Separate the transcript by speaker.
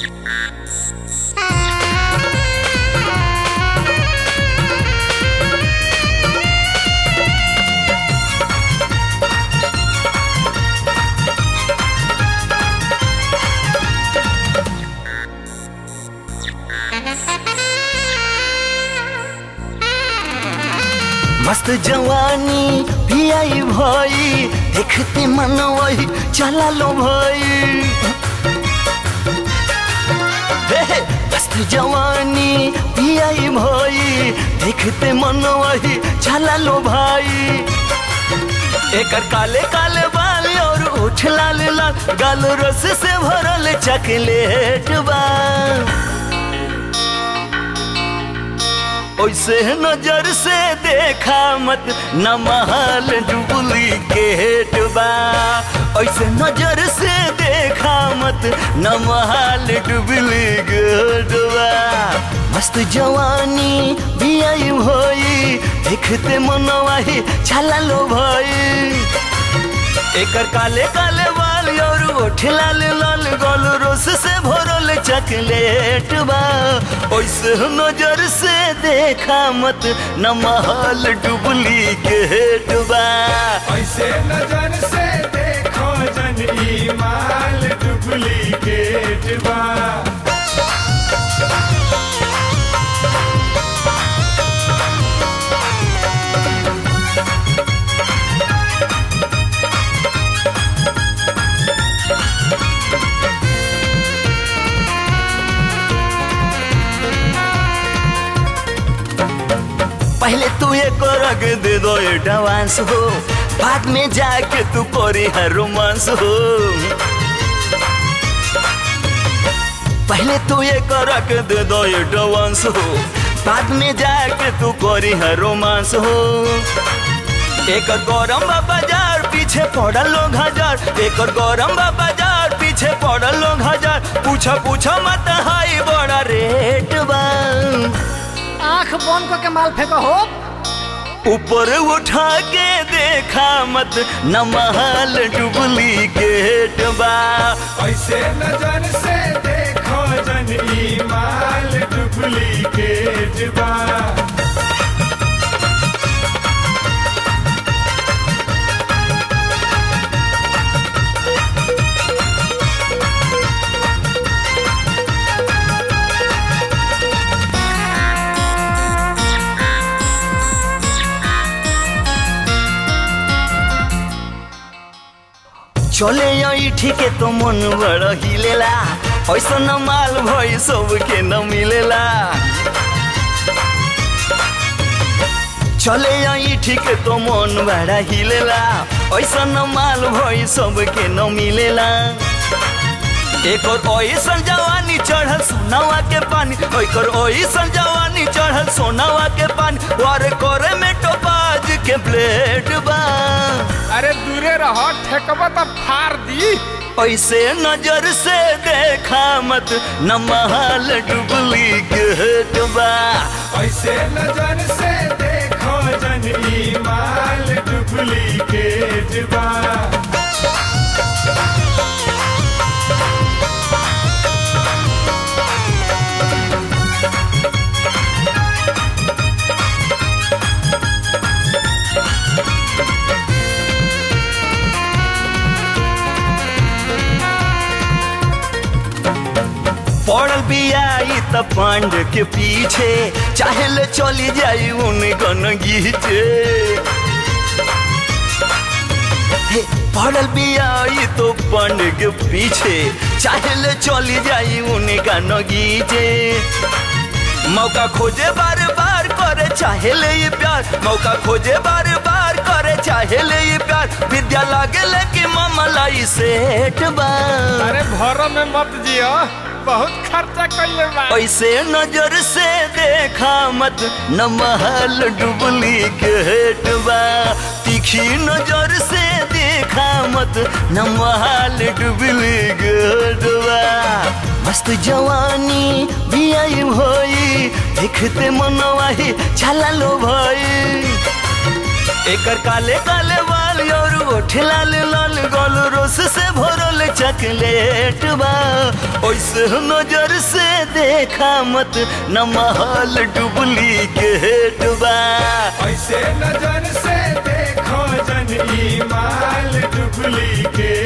Speaker 1: मस्त जवानी भी आई भाई देखते मन वही चला लो भाई हे, मस्त जवानी भी आई भाई देखते मन वही चला लो भाई एकर काले काले बाल और ओठ लाल लाल गाल रस से भरल चॉकलेट बा ओइसे नजर से देखा मत न महल डुप्लीकेट बा ओइसे नजर से देखा मत न महल डुप्लीकेट बा मस्त जवानी भी आई भई देखते मनवाही छला लो भाई एकर काले काले बाल और ओठ लाल लाल गोल रोस से भरल चॉकलेट बा ओइसे नजर से देखा मत न महल डुप्लीकेट बा
Speaker 2: ऐसे नजर से देखो जन ई माल डुप्लीकेट बा
Speaker 1: पहले तू एक रग दे दो एडवांस हो बाद में जाके तू करी है रोमांस हो पहले तू एक रग दे दो एडवांस हो बाद में जाके तू करी है रोमांस हो एक गौरम बाजार पीछे पड़ल लोग हजार एक गौरम बाजार पीछे पड़ल लोग हजार पूछा पूछा मत हाई बड़ा रेट बा
Speaker 3: आंख बंद करके माल फेंको हो
Speaker 1: ऊपर उठा के देखा मत न महल डुप्लीकेट बा
Speaker 2: ऐसे नजर से देखो जन ई माल डुप्लीकेट बा
Speaker 1: चले आई ठीके तो मन बड़ हिलेला ऐसा न माल भई सबके न मिलेला चले आई ठीके तो मन बड़ा हिलेला ऐसा न माल भई सबके न मिलेला एक और ऐसन जवानी चढ़ल सोनावा के पानी ओकर ऐसन जवानी चढ़ल सोनावा के पानी और करे में टोपाज के ब्लेड बा
Speaker 3: अरे दूरे रहो ठेकबा तो फाड़ दी
Speaker 1: ऐसे नजर से देखा मत न महल डुप्लीकेट बा
Speaker 2: ऐसे नजर से देखो जन ई माल डुप्लीकेट बा
Speaker 1: पड़ल बियाई त पांड के पीछे चाहे ले चली जाई उन गन गीचे हे, पड़ल बियाई तो पांड के पीछे चाहे ले चली जाई उन गन गीचे मौका खोजे बार बार करे चाहे ले ये प्यार मौका खोजे बार बार करे चाहे ले ये प्यार विद्या लागे ले कि मामलाई सेठ बा
Speaker 3: अरे भरो में मत जियो बहुत खर्चा कइले बा
Speaker 1: ऐसे नजर से देखा मत न महल डुप्लीकेट बा तीखी नजर से देखा मत न महल डुप्लीकेट बा मस्त जवानी भी आई भई देखते मनवाही छला लो भाई एकर काले काले बाल गाल और ओठ लाल लाल गोल रोस से भरल चॉकलेट बा ओइसे नजर से देखा मत न महल डुप्लीकेट बा
Speaker 2: ऐसे नजर से देखो जन ई माल डुप्लीकेट